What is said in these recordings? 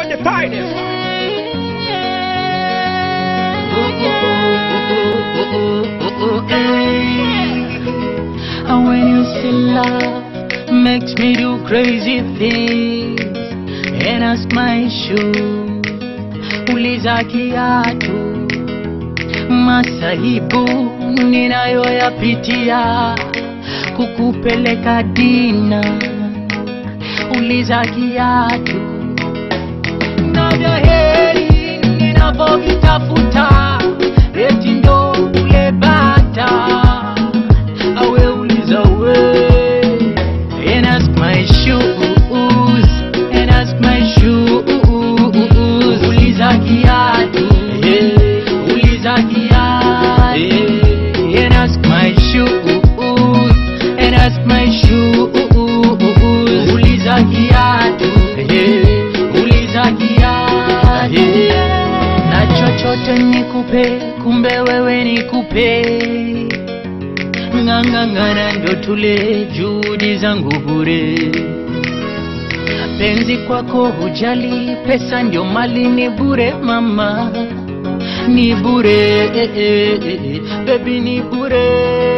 the finest. And when you say love makes me do crazy things and ask my shoe, uliza kiatu, masahibu ninayoyapitia kukupeleka dina, uliza kiatu na vya heri ninavyovitafuta eti ndo ule bata awe uliza we and ask my shoes and ask my shoes uliza kiatu yeah. uliza kiatu yeah. and ask my shoes and ask my shoes uliza kiatu yeah. uliza kiatu yeah. na chochote nikupe kumbe wewe nikupe ng'ang'ang'ana ndo tule juhudi zangu bure penzi kwako hujali pesa ndio mali ni bure mama ni bure eh, eh, eh, bebi ni bure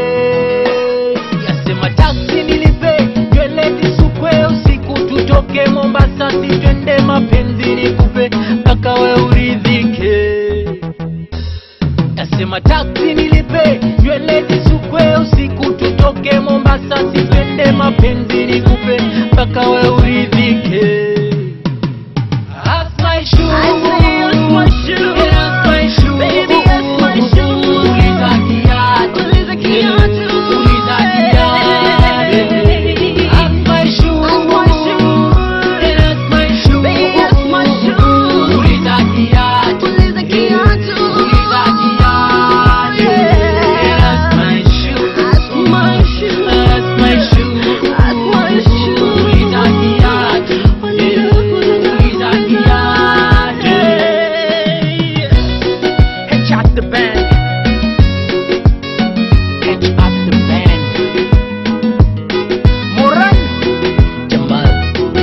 yasema taksi nilipe nywele zisukwe usiku tutoke mombasa sitwende mapenzi nikupe mpaka we uridhike Nasema taksi nilipe nywele zisukwe usiku tutoke Mombasa sipende mapenzi nikupe mpaka we uridhike Ask my shoe. I say ask my shoe. Yeah, ask my shoe. Baby, ask my shoe. Uliza kiatu. Uliza kiatu. Uliza kiatu. Ask my shoe. Ask my shoe. Yeah, ask my shoe. Baby, ask my shoe. Uliza kiatu. Uliza kiatu. Uliza kiatu. Yeah, ask my shoe. Ask my shoe. Ask my shoe. Ask my shoe. Uliza kiatu. Yeah, uliza kiatu. Hitch out the band. Hitch out the band. Moran Jamal.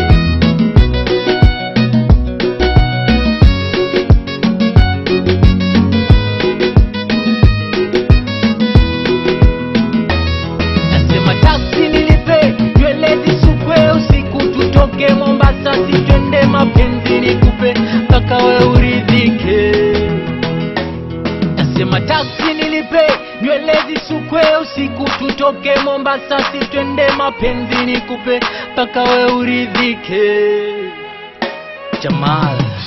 Nasema taksi nilipe nywele zisukwe usiku tutoke Mombasa sitwende mapenzi nikupe mpaka we uridhike. Nasema taksi nilipe nywele zisukwe usiku tutoke Mombasa sitwende mapenzi nikupe mpaka we uridhike. Jamal